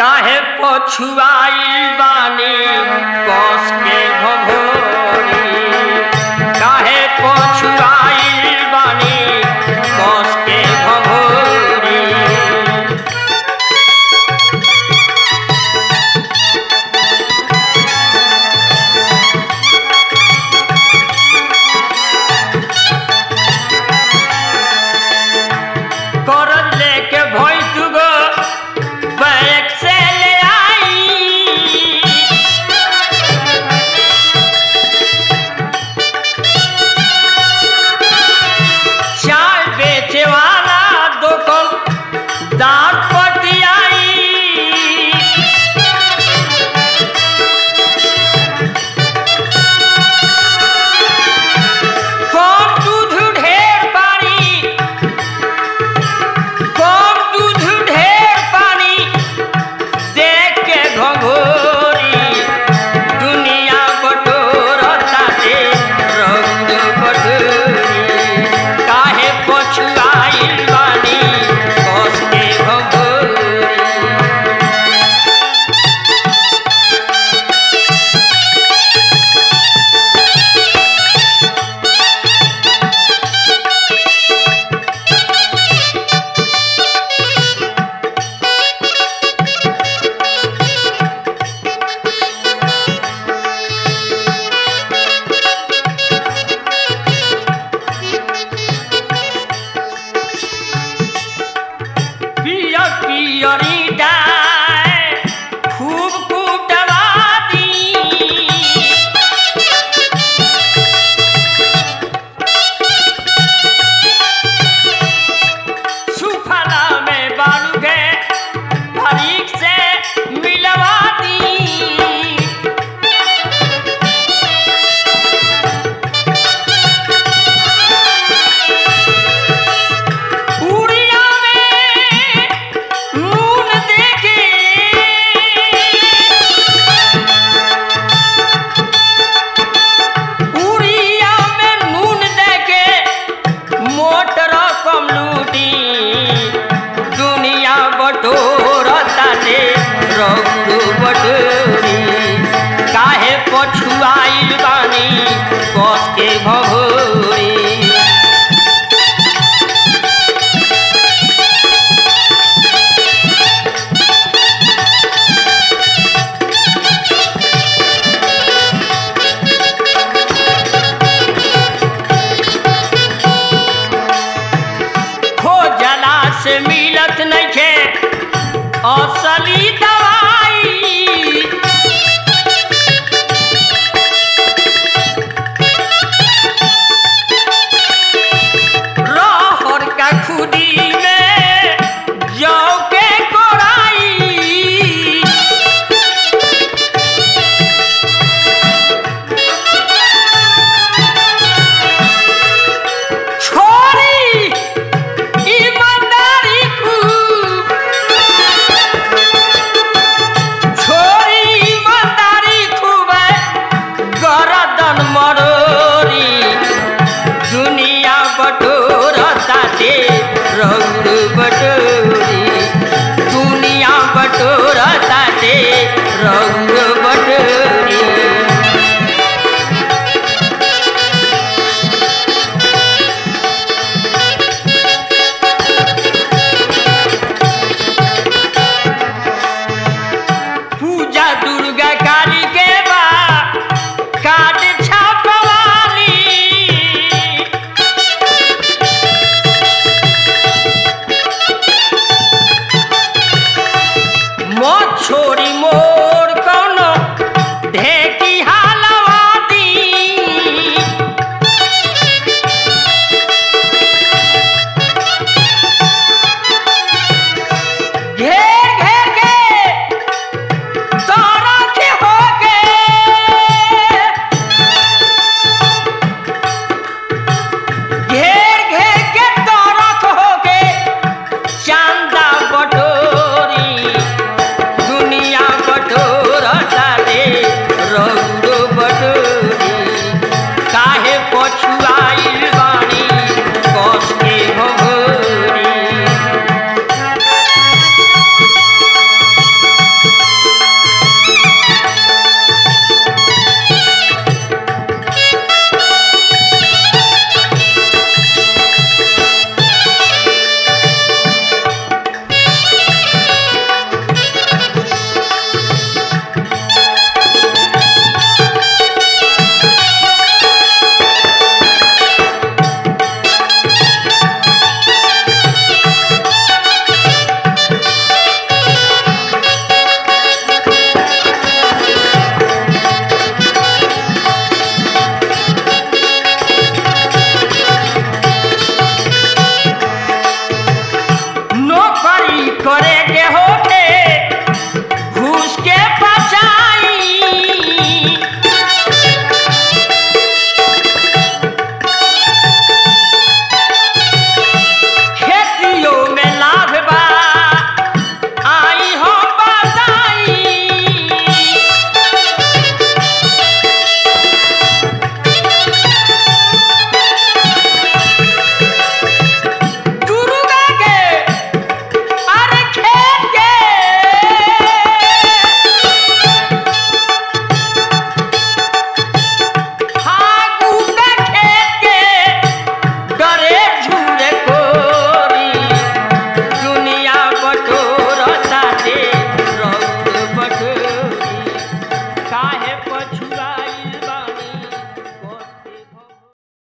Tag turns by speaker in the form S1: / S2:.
S1: काहे पछुआइल बानी कस के भभोरी काहे पछुआइल बानी कस के भभोरी करज लेके भैंस गो बैग से ले आई चाय बेचे वाला दुकान दार पटियाई कम दूध ढेर पानी कम दूध ढेर पानी देख के घघोरी दुनिया बटोरता दे रंग बटोरी काहे पछुआइल बानी कस के घघोरी पियर पियरी डाय खूब कुटवा दी सुफला में बालू के बारीक से मिलवा दी उड़िया में नून देके उड़िया में नून देके मोटर कम लूटी दुनिया बटोरता दे रौरू बटोरी काहे पछुआइल बानी कस के भभोरी खोजला से मिल